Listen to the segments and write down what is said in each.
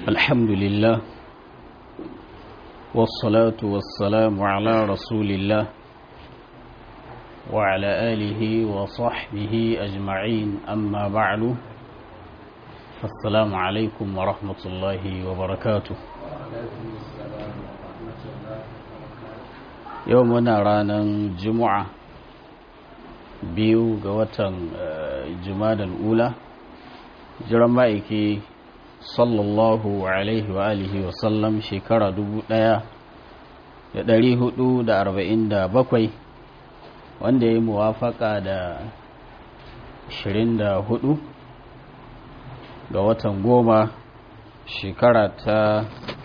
الحمد لله والصلاة والسلام على رسول الله وعلى آله وصحبه أجمعين أما بعد فالسلام عليكم ورحمة الله وبركاته يومنا رانا جمعة biyu ga watan jumadal ula jiran ma'aiki sallallahu alaihi wa alihi wa sallam shekara dubu ɗaya da ɗari hudu da arba'in da bakwai wanda ya yi muwafaka da ashirin da hudu ga watan goma shekara ta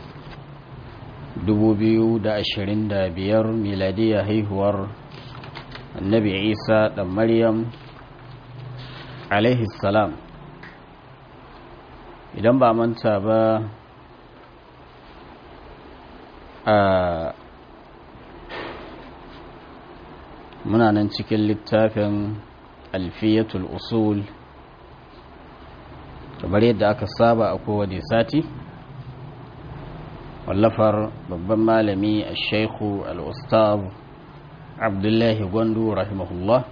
dubu biyu da ashirin da biyar miladiyya haihuwar annabi isa da maryam alaihi salam idan ba manta ba a muna nan cikin littafin alfiyatul usul kamar yadda aka saba a kowane sati wallafar babban malami a shaikhu al-ustaz abdullahi gwandu rahimahullah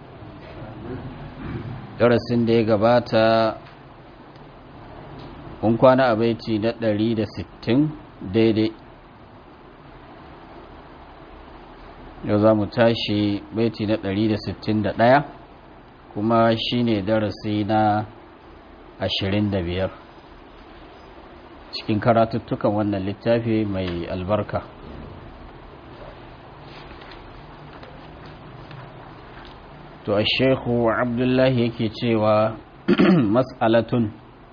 darasin da ya gabata kun kwana a baiti na 160 daidai yau za mu tashi baiti na 161 kuma shine darasi na 25 cikin karatuttukan wannan littafi mai albarka to a shekhu abdullahi yake cewa mas'alatun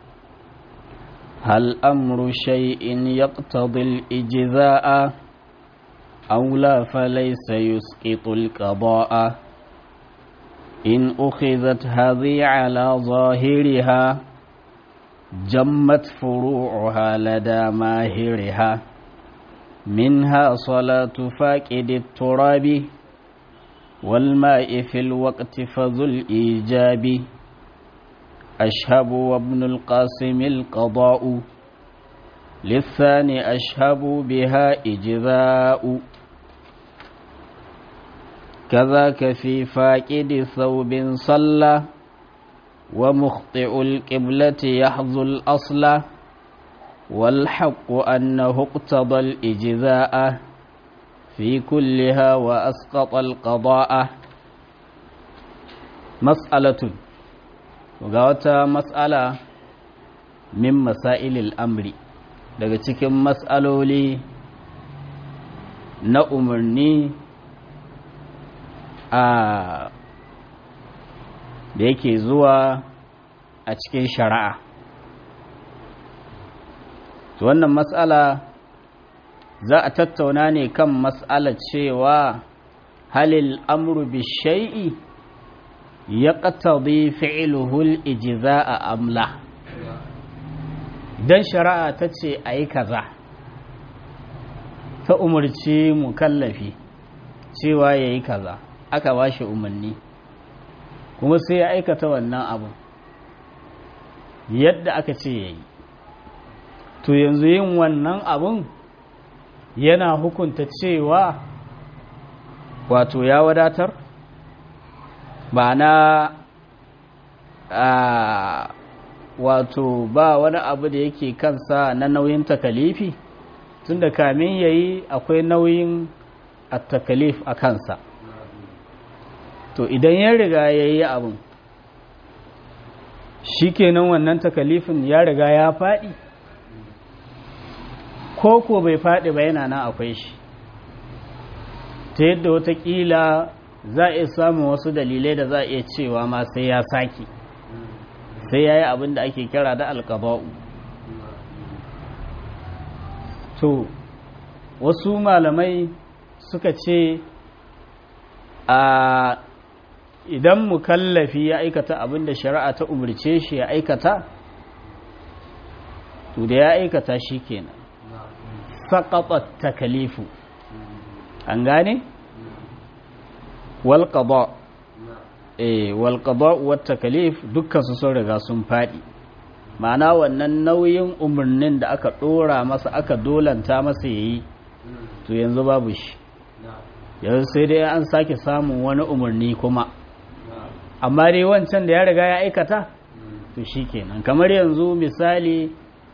hal amru shay'in yaqtadi al-ijza'a aw la falaysa yusqitu al-qada'a in ukhizat hadhi ala zahiriha jammat furu'uha lada mahiriha minha salatu faqidi turabi والماء في الوقت فذو الإيجاب أشهب وابن القاسم القضاء للثاني أشهب بها إجذاء كذاك في فاقد ثوب صلى ومخطئ القبلة يحظو الأصل والحق أنه اقتضى الإجذاء في كلها وأسقط القضاء مسألة وقالت مسألة من مسائل الأمر daga cikin matsaloli na umarni a da yake zuwa a cikin shari'a wannan matsala za a tattauna ne kan mas'alar cewa halil amru bi shay'i ya qatadi fi'luhul ijza'a amla dan shari'a ta ce ayi kaza ta umarci mukallafi cewa yayi kaza aka bashi umarni kuma sai ya aikata wannan abu yadda aka ce yayi to yanzu yin wannan abun yana hukunta cewa wato ya wadatar ba na wato ba wani abu da yake kansa na nauyin takalifi tunda kamin yayi akwai nauyin a takalif a kansa to idan ya riga ya yi abin shi kenan wannan takalifin ya riga ya faɗi ko ko bai faɗi ba yana nan akwai shi ta yadda watakila za a iya samun wasu dalilai da za a iya cewa ma sai ya sake sai ya yi abin da ake kira da alkaba'u to wasu malamai suka ce a idan mukallafi ya aikata abin da shari'a ta umarce shi ya aikata to da ya aikata shi kenan saƙaƙa takalifu an gane? walƙaba eh walƙaba wata takalif dukkan su sun riga sun faɗi ma'ana wannan nauyin umarnin da aka ɗora masa aka dolanta masa ya yi to yanzu babu shi yanzu sai dai an sake samun wani umarni kuma amma dai wancan da ya riga ya aikata to shi kenan kamar yanzu misali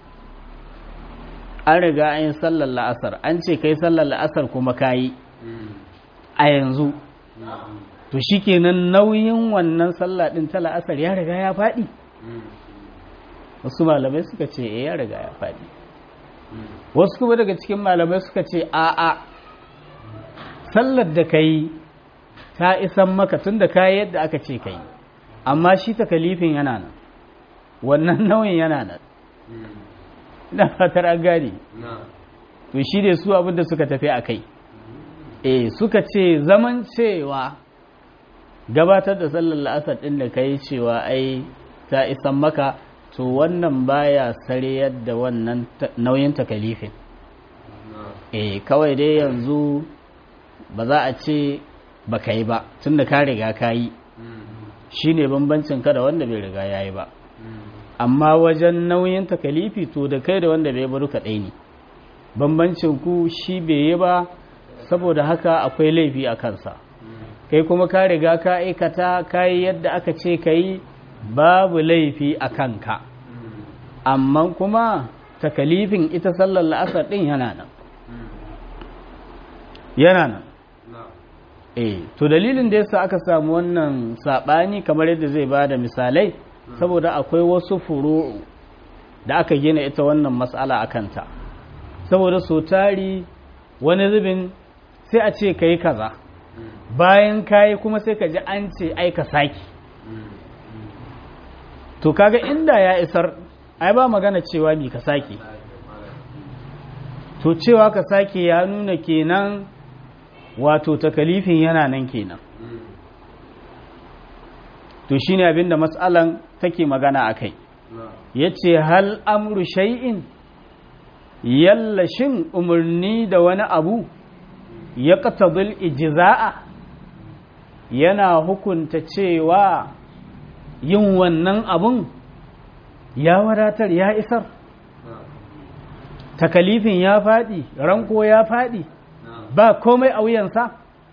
an riga an yi sallar la'asar an ce kai sallar la'asar kuma ka yi a yanzu to shi kenan nauyin wannan sallah ɗin ta la'asar ya riga ya faɗi wasu malamai suka ce e ya riga ya faɗi wasu kuma daga cikin malamai suka ce a'a sallar da ka yi ta isan maka tun da ka yi yadda aka ce ka yi amma shi ta kalifin yana nan wannan nauyin yana nan ina fatar an gane to shi ne su abinda suka tafi a kai e suka ce zaman cewa gabatar da sallar la'asar ɗin da ka yi cewa ai ta isan maka to wannan baya sare yadda wannan nauyin takalifin e kawai dai yanzu ba za a ce ba ka yi ba tun da ka riga ka yi shi ne bambancin ka da wanda bai riga ya yi ba amma wajen nauyin takalifi to da kai da wanda bai bari kaɗai ne bambancin ku shi bai yi ba saboda haka akwai laifi a kansa kai kuma ka riga ka aikata ka yi yadda aka ce ka yi babu laifi a kanka amma kuma takalifin ita sallar la'asar ɗin yana nan yana nan eh to dalilin da yasa aka samu wannan saɓani kamar yadda zai ba da misalai saboda akwai wasu furu'u da aka gina ita wannan matsala a kanta saboda so tari wani zubin sai a ce ka yi kaza bayan kayi kuma sai ka ji an ce ai ka saki to kaga inda ya isar ai ba magana cewa mi ka sake to cewa ka sake ya nuna kenan wato takalifin yana nan kenan to shine abinda matsalan take magana a kai ya ce hal amru shay'in yalla shin umarni da wani abu ya ƙatadul ijiza'a yana hukunta cewa yin wannan abun ya wadatar ya isar takalifin ya faɗi ranko ya faɗi ba komai a wuyansa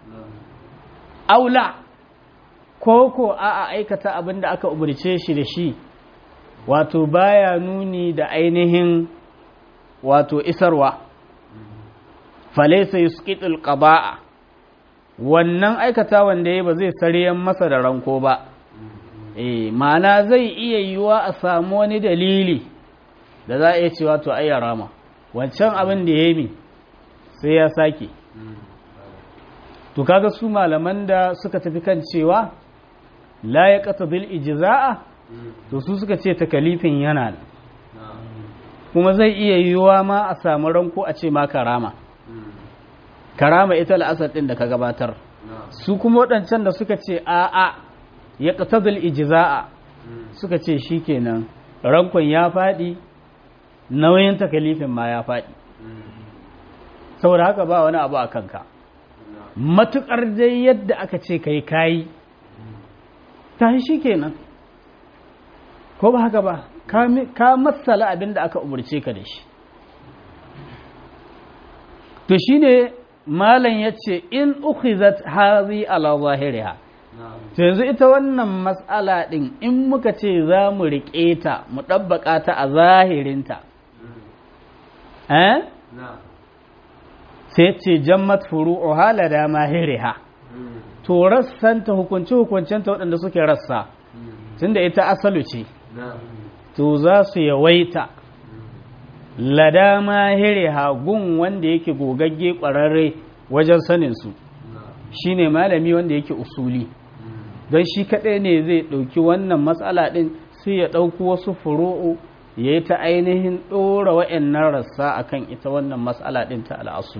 aula ko ko a aikata abin da aka umarce shi da shi wato baya nuni da ainihin wato isarwa falaisa yusqitul qada'a wannan aikata wanda ya ba zai sariyan masa da ranko ba eh ma'ana zai iya yiwa a samu wani dalili da za a iya cewa to ai rama wancan abin da ya yi sai ya sake to kaga su malaman da suka tafi kan cewa la ya qatadil ijza'a to su suka ce takalifin yana kuma zai iya yiwa ma a samu ranko a ce ma karama karama ita la'asar ɗin da ka gabatar su kuma waɗancan da suka ce a'a ya ƙatadul ijiza'a suka ce shi kenan rankon ya faɗi nauyin takalifin ma ya faɗi saboda haka ba wani abu a kanka matuƙar dai yadda aka ce kai kayi ta shi kenan ko ba haka ba ka matsala abin da aka umarce ka da shi to shine malam ya ce in ukhizat hazi ala zahiriha to yanzu ita wannan mas'ala din in muka ce za mu riƙe ta mu ɗabbaƙa ta a zahirinta eh sai ce jammat furu'u hala da mahiriha to rassanta hukunci hukuncenta waɗanda suke rassa tunda ita asalu ce to za su yawaita lada mahiriha gun wanda yake gogagge ƙwararre wajen saninsu shi ne malami wanda yake usuli don shi kaɗai ne zai ɗauki wannan matsala ɗin sai ya ɗauki wasu furu'u ya yi ta ainihin ɗora wa'annan rassa akan ita wannan matsala ɗin ta al'asu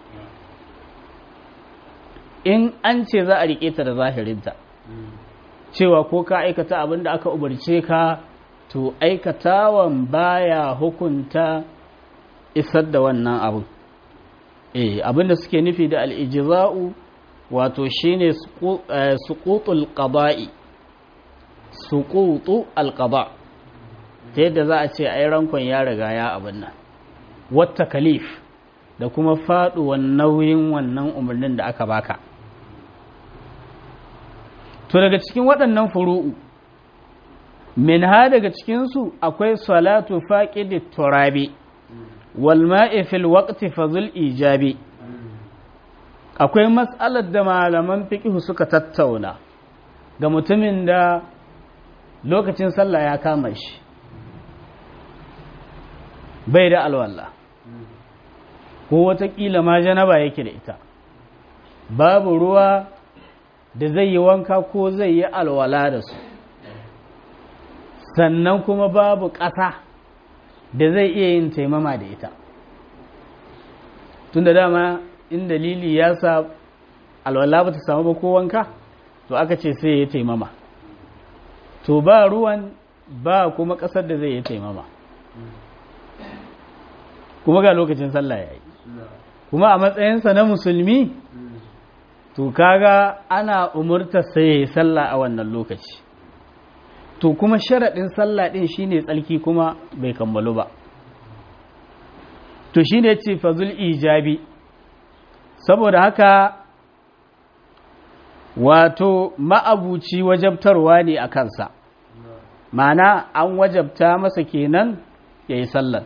in an ce za a riƙe ta da zahirinta cewa ko ka aikata abin da aka umarce ka to aikatawan baya hukunta isar da wannan abu eh abinda suke nufi da al'ijza'u wato shine suqutul qada'i suqutu alqada ta yadda za a ce ai rankon ya riga ya abin nan wata kalif da kuma faɗuwan nauyin wannan umarnin da aka baka to daga cikin waɗannan furu'u min ha daga cikinsu akwai salatu faƙidi turabi wal ma'i fil waqti fazul ijabi akwai matsalar da malaman fiqh suka tattauna ga mutumin da lokacin sallah ya kama shi bai da alwala ko watakila ma janaba yake da ita babu ruwa da zai yi wanka ko zai yi alwala da su sannan kuma babu ƙasa da zai iya yin taimama da ita tun da dama in dalili ya sa alwala ba ta samu ba ko wanka to aka ce sai ya taimama to ba ruwan ba kuma ƙasar da zai yi taimama kuma ga lokacin sallah ya yi kuma a matsayinsa na musulmi to kaga ana umurta sai ya yi sallah a wannan lokaci to kuma sharaɗin sallah ɗin shine tsalki kuma bai kammalu ba to shine ce fazul ijabi saboda haka wato ma'abuci wajabtarwa ne a kansa mana an wajabta masa kenan ya yi sallar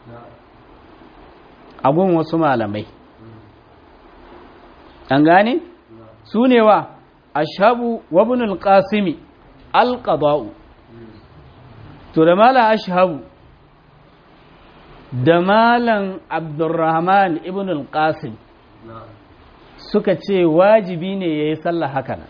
agun wasu malamai an gane su ne wa ashabu wabinul qasimi alqada'u to da malam ashabu da malam abdurrahman ibn al-qasim suka ce wajibi ne ya yi sallah haka nan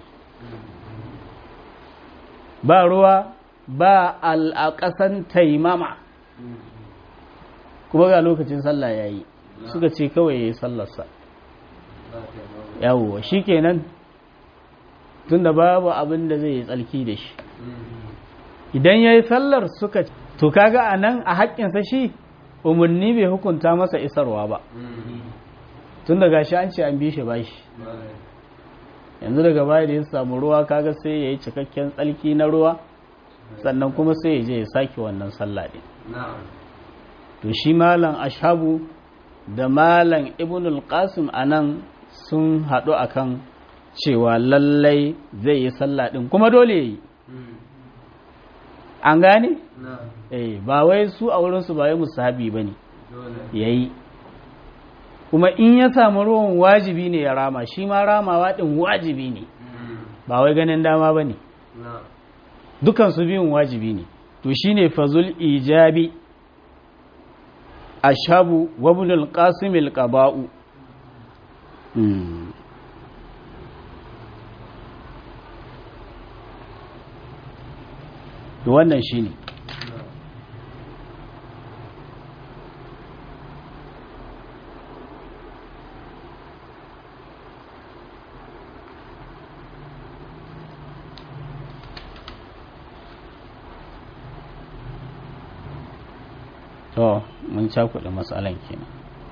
ba ruwa ba al'aƙasan taimama kuma ga lokacin sallah ya yi suka ce kawai ya yi sallarsa yawon shi kenan tun da babu abin da zai yi tsalki da shi idan ya yi sallar suka to kaga a nan a haƙƙinsa shi umarni bai hukunta masa isarwa ba tun daga shi an ce an bi shi ba shi yanzu daga baya da ya samu ruwa kaga sai ya yi cikakken tsalki na ruwa sannan kuma sai ya je ya sake wannan sallah ɗin to shi malam ashabu da malam ibnul qasim anan sun haɗu akan cewa lallai zai yi sallah ɗin kuma dole ya yi an gane? eh ba wai su a wurinsu ba wai musahabi ba ne ya yi kuma in ya samu ruwan wajibi ne ya rama shi ma ramawa ɗin wajibi ne ba wai ganin dama ba ne dukansu biyun wajibi ne to shi ne fazul ijabi ashabu wabnul qasimil qaba'u to wannan shi ne to mun cakuɗa matsalan kenan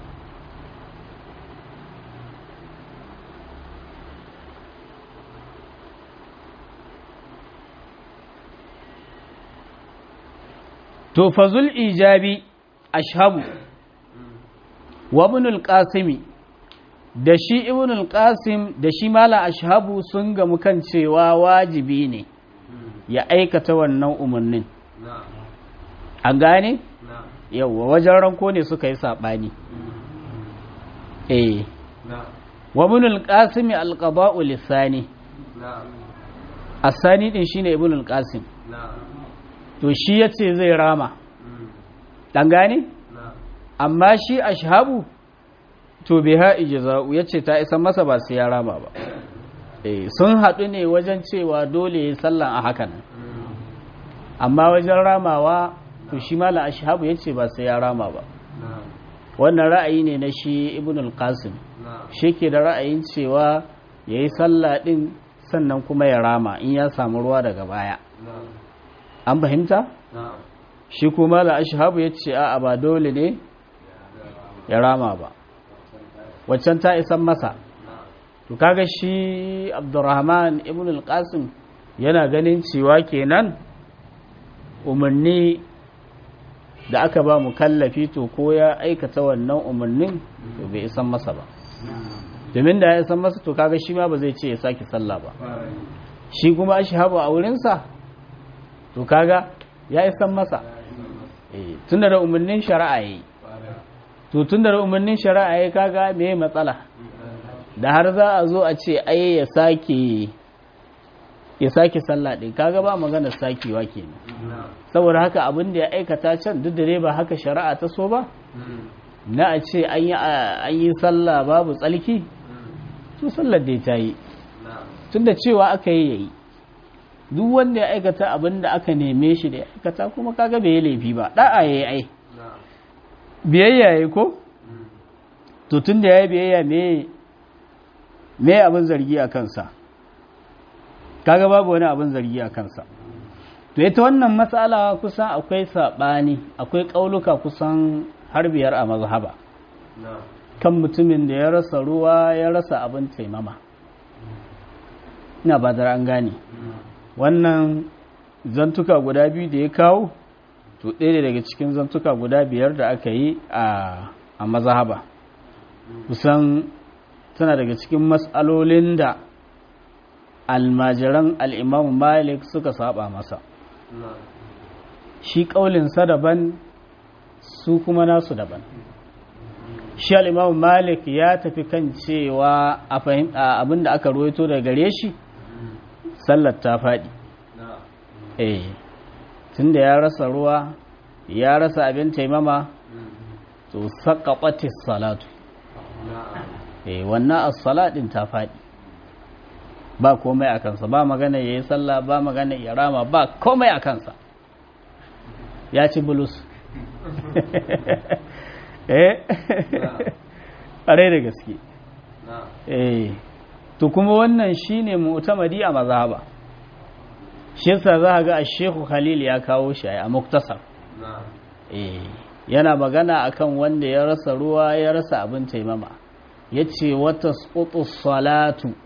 to fazul ijabi ashabu wa ibnul qasimi da shi ibnul qasim da shi mala ashabu sun gamu kan cewa wajibi ne ya aikata wannan umarnin an gane yauwa wajen ranko ne suka yi saɓani eh wa ibnul qasimi alqada'u lisani asani din shine ibnul qasim to shi ya ce zai rama ɗan gane? amma shi ashabu to bai ha'i jaza'u ya ce ta isa masa ba sai ya rama ba sun haɗu ne wajen cewa dole ya sallan a hakan amma wajen ramawa to shi mala ashabu ya ce ba sai ya rama ba wannan ra'ayi ne na shi ibn al-qasim shi ke da ra'ayin cewa ya yi sallah ɗin sannan kuma ya rama in ya samu ruwa daga baya an fahimta? shi kuma la ashabu ya ce a ba dole ne ya rama ba waccan ta isan masa to kaga shi abdurrahman ibn al-qasim yana ganin cewa kenan umarni da aka ba mu kallafi to ko ya aikata wannan umarnin to bai isan masa ba domin da ya isan masa to kaga shi ma ba zai ce ya sake sallah ba shi kuma ashhabu a wurinsa to kaga ya isan masa tun da umarnin shari'a yayi to tun da umarnin shari'a yayi kaga me matsala da har za a zo a ce ai ya sake ya sake sallah din kaga ba magana sakewa kenan saboda haka abin da ya aikata can duk da dai ba haka shari'a ta so ba na a ce an yi sallah babu tsalki to sallar dai ta yi tunda cewa aka yi yayi duk wanda ya aikata abin da aka neme shi da ya aikata kuma kaga bai yi laifi ba da'a yayi ai biyayya yayi ko to tunda yayi biyayya me me abin zargi a kansa kaga babu wani abin zargi a kansa to ita wannan matsala kusan akwai saɓani akwai ƙauluka kusan har biyar a mazhaba kan mutumin da ya rasa ruwa ya rasa abin taimama ina ba an gane wannan zantuka guda biyu da ya kawo to ɗaya daga cikin zantuka guda biyar da aka yi a mazhaba kusan tana daga cikin matsalolin da almajiran al'imamu malik suka saba masa shi ƙaulinsa daban su kuma nasu daban shi al'imamu malik ya tafi kan cewa abin da aka ruwaito daga gare shi sallar ta faɗi eh tun da ya rasa ruwa ya rasa abin taimama to saƙaɓatis salatu eh wannan as-salatin ta faɗi ba komai a kansa ba magana ya yi sallah ba magana ya rama ba komai a kansa ya ci bulus eh ƙarai da gaske eh to kuma wannan shine mu'tamadi a mazhaba shi yasa za ga Sheikh Khalil ya kawo shi a muktasar eh yana magana akan wanda ya rasa ruwa ya rasa abin taimama yace wata salatu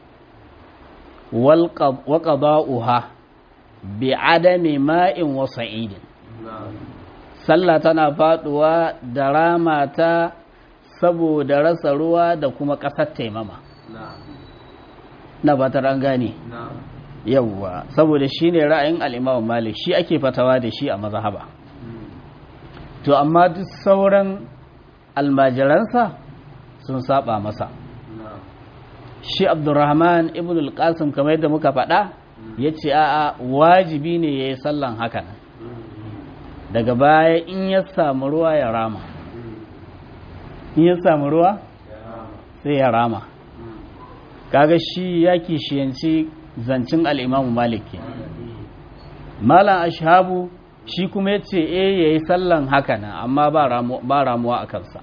waƙaba'uha bi adami ma'in wa sa'idin sallah tana faduwa da ramata saboda rasa ruwa da kuma ƙasar taimama na batar an gane yawwa saboda shi ne ra'ayin al'imamu malik shi ake fatawa da shi a mazhaba to amma duk sauran almajiransa sun saba masa shi abdurrahman ibn al-qasim kamar yadda muka faɗa ya ce a'a wajibi ne ya yi sallan hakan daga baya in ya samu ruwa ya rama in ya samu ruwa sai ya rama kaga shi ya kishiyanci zancin al'imamu maliki malam ashabu shi kuma ya ce e ya yi sallan hakan amma ba ramuwa a kansa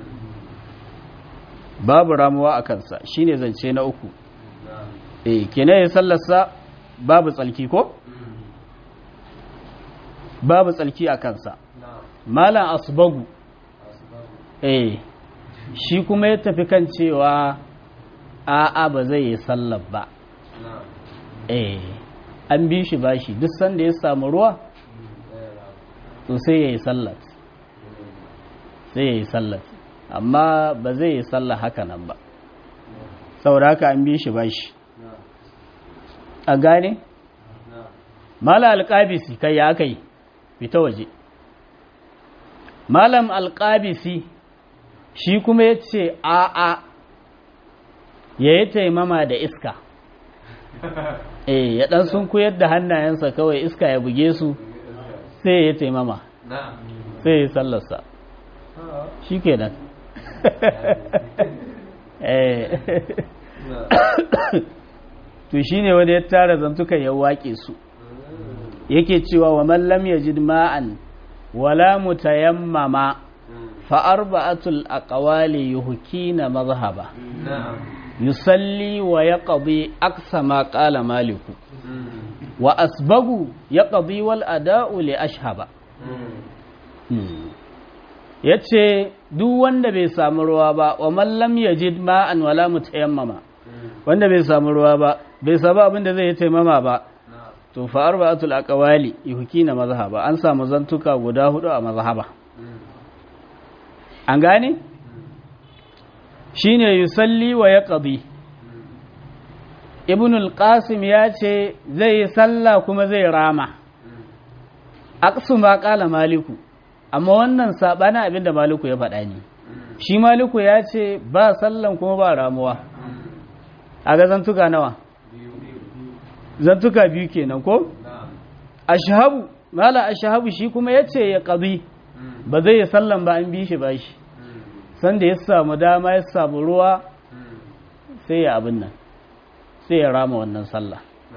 babu ramuwa a kansa shine zance na uku eh kenan ya sallarsa babu tsalki ko babu tsalki a kansa malam asbagu eh shi kuma ya tafi kan cewa a'a ba zai yi sallar ba eh an bi shi bashi duk sanda ya samu ruwa to sai ya yi sallat sai ya yi sallat amma ba zai yi sallah haka nan ba saboda haka an bi shi ba shi a gane? mala alƙabisi kai ya kai fita waje malam alƙabisi shi kuma ya ce a'a ya yi taimama da iska eh ya ɗan sun kuyar da hannayensa kawai iska ya buge su sai ya yi taimama sai ya yi sallarsa shi ke nan to shi ne wani ya tara zantukan ya waƙe su yake cewa wa mallam ya jid ma'an wala mutayammama fa arba'atul aqwali yuhkina mazhaba yusalli wa yaqdi aqsa ma qala maliku wa asbagu yaqdi wal ada'u li ashhaba yace duk wanda bai samu ruwa ba wa mallam yajid ma'an wala mutayammama wanda bai samu ruwa ba bai samu abin da zai yi taimama ba to fa arba'atul aqwali yuhkina mazhaba an samu zantuka guda hudu a mazhaba an gane shine yusalli wa yaqdi ibn al-qasim ya ce zai yi sallah kuma zai rama aqsu ma qala maliku amma wannan sabana abinda maliku ya faɗa ne shi maliku ya ce ba sallan kuma ba ramuwa a ga zantuka nawa zantuka biyu kenan ko ashabu mala ashabu shi kuma yace ya qadi ba zai yi sallan ba an bi shi ba shi sanda ya samu dama ya samu ruwa sai ya abin nan sai ya rama wannan sallah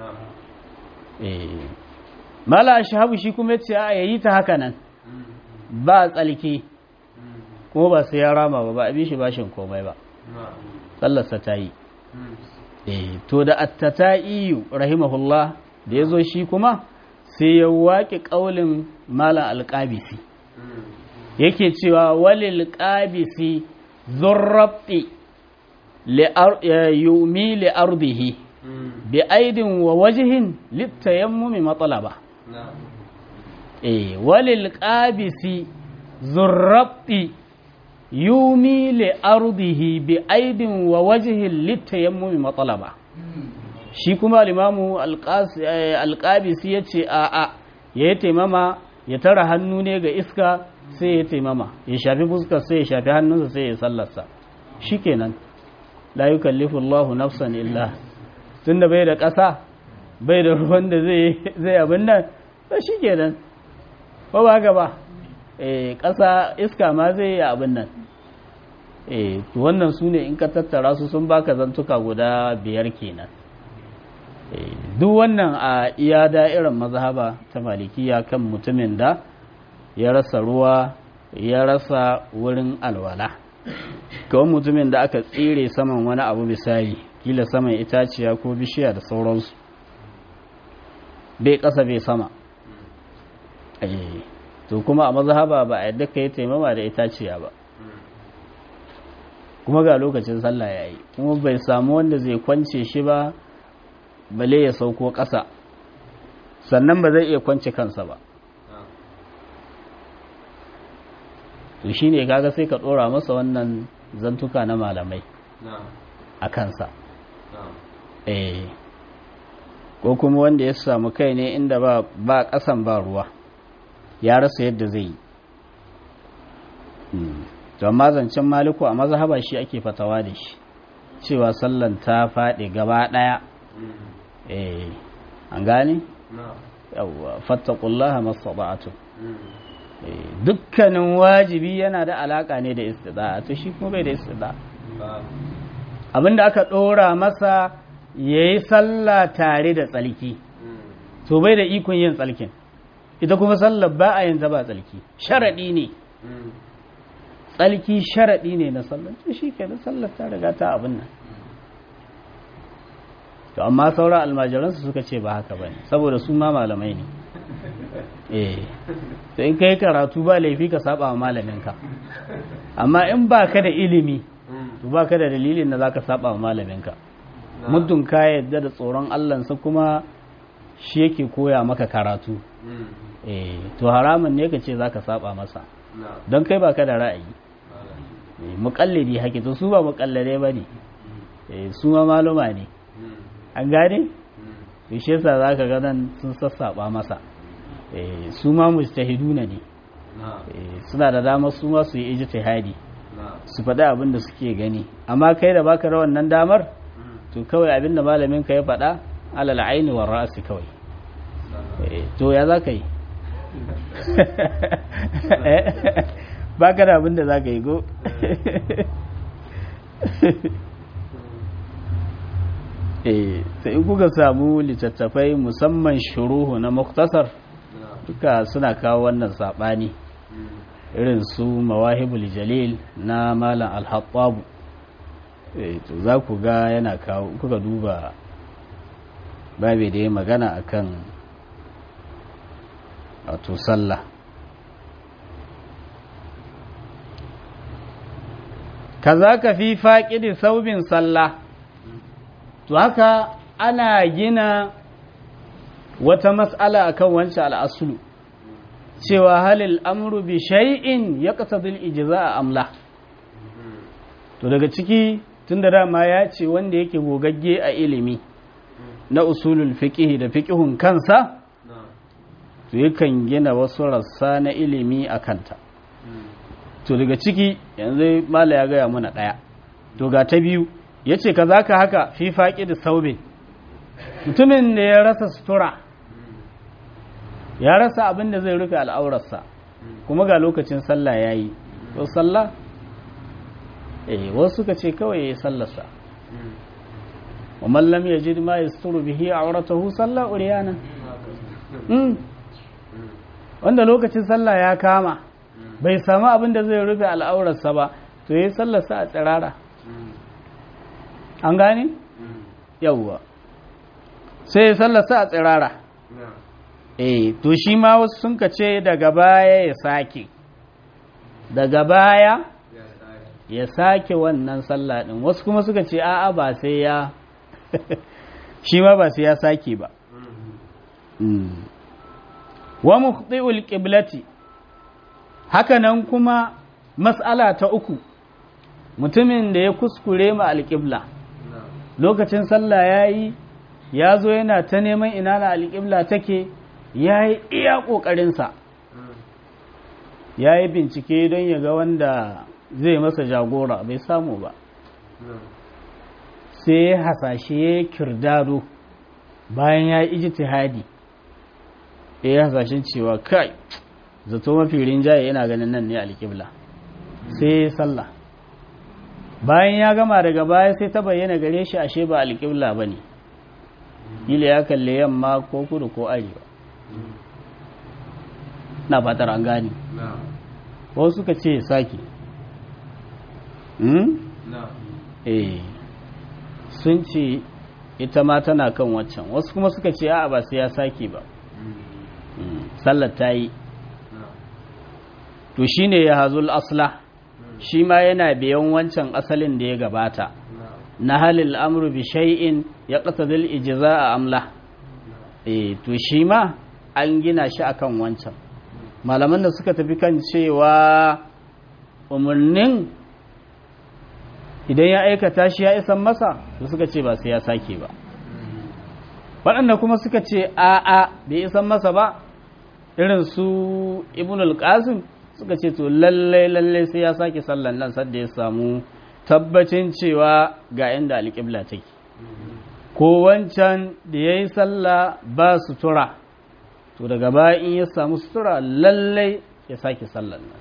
eh mala ashabu shi kuma yace a yayi ta haka nan ba tsalki kuma ba sai ya rama ba ba a bi shi bashin komai ba sallarsa ta yi eh to da attata'iyu rahimahullah da ya zo shi kuma sai ya waƙe ƙaulin malam alƙabisi yake cewa walil ƙabisi zurrabti yumi li'ardihi bi aidin wa wajihin littayammumi matsalaba eh walil ƙabisi zurrabti yumi li ardihi bi aidin wa wajhin litayammumi matalaba shi kuma limamu alqabisi yace a a ya taimama ya tara hannu ne ga iska sai ya taimama ya shafi fuskar sai ya shafi hannunsa sai ya sallarsa shikenan la yukallifu Allahu nafsan illa tunda bai da ƙasa bai da ruwan da zai zai abin nan to shikenan ba ba gaba eh ƙasa iska ma zai yi abin nan eh to wannan su ne in ka tattara su sun baka zantuka guda biyar kenan duk wannan a iya da'irar mazhaba ta malikiya kan mutumin da ya rasa ruwa ya rasa wurin alwala kawai mutumin da aka tsire saman wani abu misali kila saman itaciya ko bishiya da sauransu bai ƙasa bai sama to kuma a mazhaba ba a yadda ka yi taimama da itaciya ba kuma ga lokacin sallah ya yi kuma bai samu wanda zai kwance shi ba bale ya sauko ƙasa sannan ba zai iya kwance kansa ba to shi ne kaga sai ka ɗora masa wannan zantuka na malamai a kansa eh ko kuma wanda ya samu kai ne inda ba ƙasan ba ruwa ya rasa yadda zai yi to amma zancen maliku a mazhaba shi ake fatawa da shi cewa sallan ta faɗi gaba ɗaya eh an gane yawwa fattaqullaha mastata'tu dukkanin wajibi yana da alaka ne da istida'a to shi kuma bai da istida'a abinda aka ɗora masa yayi sallah tare da tsalki to bai da ikon yin tsalkin ita kuma sallar ba a yin ba tsalki sharaɗi ne tsalki sharaɗi ne na sallar to shi ke da sallar ta riga ta abin nan to amma sauran almajiransu suka ce ba haka ba ne saboda su ma malamai ne eh to in ka yi karatu ba laifi ka saba wa malaminka amma in ba ka da ilimi to ba ka da dalilin da za ka saba wa malaminka muddin ka yadda da tsoron allansa kuma shi yake koya maka karatu eh to haramun ne ka ce za ka saba masa don kai ba ka da ra'ayi muƙallidi haƙi to su ba muƙallade ba ne su ma maluma ne an gane to shi yasa za ka ganan sun sassaɓa masa su ma mujtahiduna ne suna da damar su ma su yi ijtihadi su faɗi abin da suke gani amma kai da baka da wannan damar to kawai abin da malamin ka ya faɗa alal aini wa ra'asi kawai to ya za ka yi ba ka da abin da za ka yi go sai in kuka samu littattafai musamman shuruhu na muktasar duka suna kawo wannan saɓani irin su mawahibul jalil na malam alhattabu to za ku ga yana kawo kuka duba babe da ya magana akan wato sallah kaza ka fi faƙidi saubin sallah to haka ana gina wata mas'ala akan wancan al'asulu cewa halil amru bi shay'in yaqtadil ijza'a amla to daga ciki tunda dama ya ce wanda yake gogagge a ilimi na usulul fiqh da fiqhun kansa to yakan gina wasu rassa na ilimi a kanta to daga ciki yanzu mala ya gaya muna ɗaya to ga ta biyu ya ce ka za ka haka fi faƙi da saube mutumin da ya rasa sutura ya rasa abin da zai rufe al'aurarsa kuma ga lokacin sallah ya yi to sallah eh wasu suka ce kawai ya yi sallarsa wa mallam ya ji ma ya suturu bihi a auratahu sallah uriyana wanda lokacin sallah ya kama bai samu abin da zai rufe al'aurarsa ba to ya yi sallarsa a tsirara an gane? yawwa sai ya sallarsa a tsirara eh to shi ma wasu sun ce daga baya ya sake daga baya ya sake wannan sallah din wasu kuma suka ce a'a ba sai ya shi ma ba sai ya sake ba wa mukhti'ul qiblati hakanan kuma mas'ala ta uku mutumin da ya kuskure ma alƙibla lokacin sallah yayi ya zo yana ta neman ina na alƙibla take yayi iya ƙoƙarinsa ya yi bincike don ya ga wanda zai masa jagora bai samu ba sai ya hasashe ya kirdado bayan ya yi ijtihadi ya yi hasashen cewa kai zato mafi rinjaye yana ganin nan ne alƙibla sai ya yi sallah bayan ya gama daga baya sai ta bayyana gare shi ashe ba alƙibla ba ne ila ya kalle yamma ko kudu ko arewa na fatar an gani wasu suka ce sake eh sun ce ita ma tana kan waccan wasu kuma suka ce a ba sai ya sake ba sallar ta yi to shi ne ya hazul asla shi ma yana biyan wancan asalin da ya gabata na halil amru bi shay'in ya qasadil ijza a amla eh to shi ma an gina shi akan wancan malaman da suka tafi kan cewa umarnin idan ya aikata shi ya isan masa da suka ce ba sai ya sake ba waɗanda kuma suka ce a'a bai isan masa ba irin su ibn al-qasim suka ce to lallai lallai sai ya sake sallan nan sadda ya samu tabbacin cewa ga inda alƙibla take ko wancan da ya yi sallah ba sutura to daga baya in ya samu sutura lallai ya sake sallan nan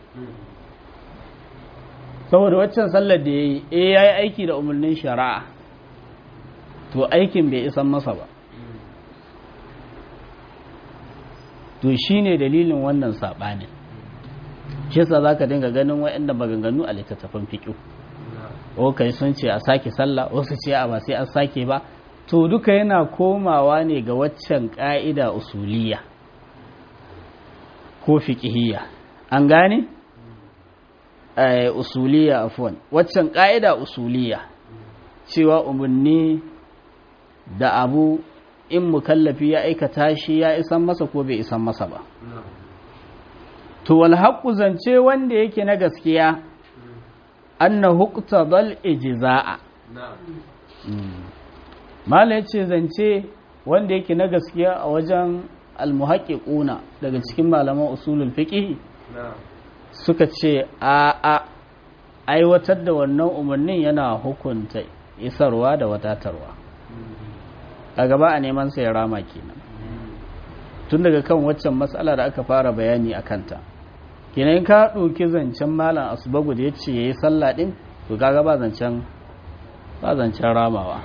saboda waccan sallar da ya yi e ya yi aiki da umarnin shari'a to aikin bai isan masa ba to shi ne dalilin wannan saɓanin shi yasa za ka dinga ganin waɗanda maganganu a littattafan fiƙo kai sun ce a sake sallah wasu ce a ba sai an sake ba to duka yana komawa ne ga waccan ƙa'ida usuliya ko fiƙihiyya an gane? usuliya afwan waccan ƙa'ida usuliya cewa umarni da abu in mukallafi ya aikata shi ya isan masa ko bai isan masa ba to wal haqqu zance wanda yake na gaskiya anna huqtadal ijza'a mala yace zance wanda yake na gaskiya a wajen almuhaqqiquna daga cikin malaman usulul fiqh suka ce a a aiwatar da wannan umarnin yana hukunta isarwa da wadatarwa a gaba a neman sai rama kenan tun daga kan waccan matsala da aka fara bayani a kanta kenan ka ɗauki zancen malam asubagu da ya ce ya yi sallah ɗin to kaga ba zancen ba zancen ramawa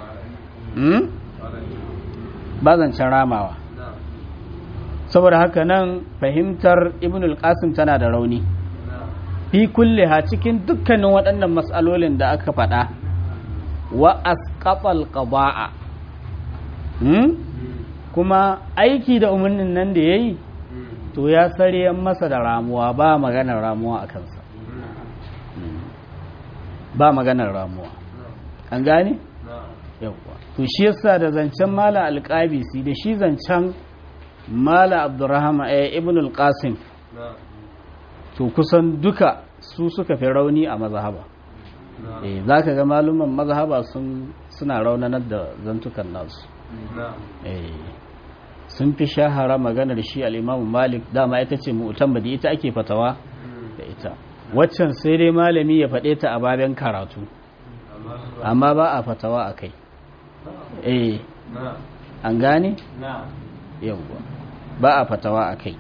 ba zancen ramawa saboda haka nan fahimtar ibn al-qasim tana da rauni fi kulle ha cikin dukkanin waɗannan matsalolin da aka faɗa wa asqatal qada'a kuma aiki da umarnin nan da yayi to ya sare masa da ramuwa ba maganar ramuwa a kansa ba maganar ramuwa an gane yawwa to shi yasa da zancen mala alƙabisi da shi zancen mala abdurrahman eh, ibn al-qasim to kusan duka su suka fi rauni a mazhaba eh zaka ga maluman mazhaba sun suna raunanar da zantukan nasu eh sun fi shahara maganar shi al-Imam Malik dama ita ce mu'tamadi ita ake fatawa da ita waccan sai dai malami ya faɗe ta a baben karatu amma ba a fatawa a kai eh an gane yawwa ba a fatawa a kai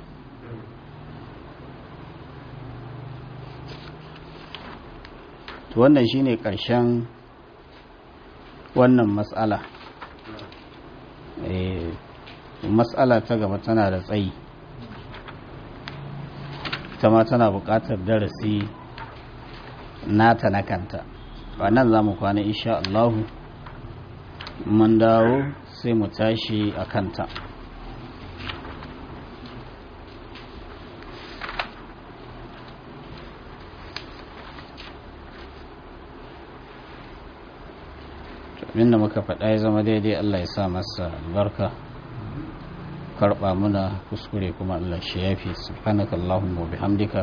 to wannan shine ƙarshen wannan matsala eh matsala ta gaba tana da tsayi ta ma tana buƙatar darasi nata na kanta ba nan za mu kwana insha Allahu mun dawo sai mu tashi a kanta abinda muka faɗa ya zama daidai Allah ya sa masa albarka karɓa muna kuskure kuma Allah shi yafi subhanaka Allahumma wa bihamdika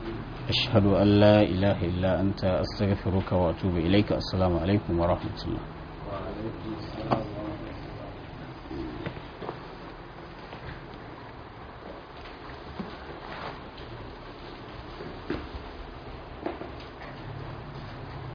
ashhadu an la ilaha illa anta astaghfiruka wa atubu ilaika assalamu alaikum wa rahmatullah